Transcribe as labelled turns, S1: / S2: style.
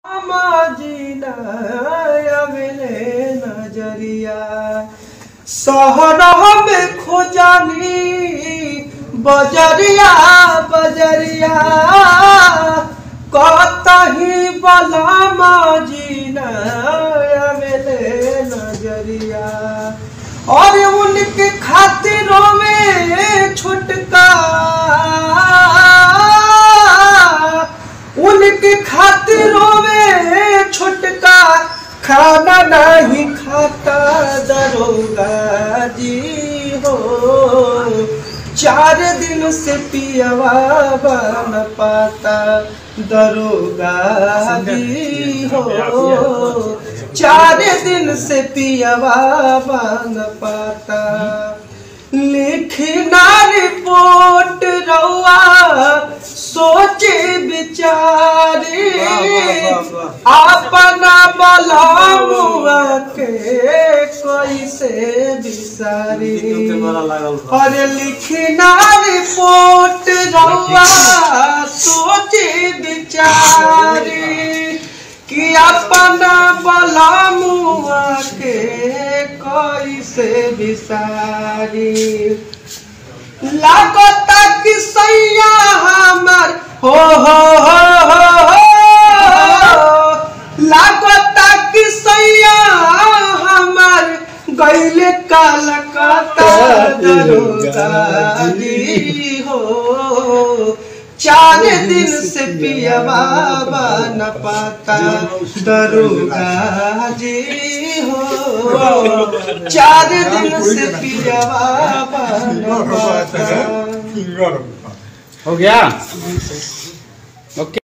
S1: मजीना अबले नजरिया सहरा में खोजानी बजरिया बजरिया कतही बला मजीना अबले नजरिया और उनके खातिरों में छुटका उनके खातिरों में छुटका खाना नहीं खाता दरोगा जी हो चार दिन से पियवा बन पाता दरोगा जी हो चार दिन से पियवा बन पाता लिखना रिपोर्ट रउआ सोचे विचारे अपना बलामुआ के कैसे बिसारी अरे लिखना रिपोर्ट रउआ सोचे विचारे कि अपना बलामुआ के कैसे बिसारी लागता कि सैया हमर हो हो हो हो हो लागता कि सैया हमर गैले कलकत्ता दरोगा जी हो चार दिन से पिया बाबा न पाता दरोगा जी हो चार दिन से पिया बाबा न पाता
S2: हो गया ओके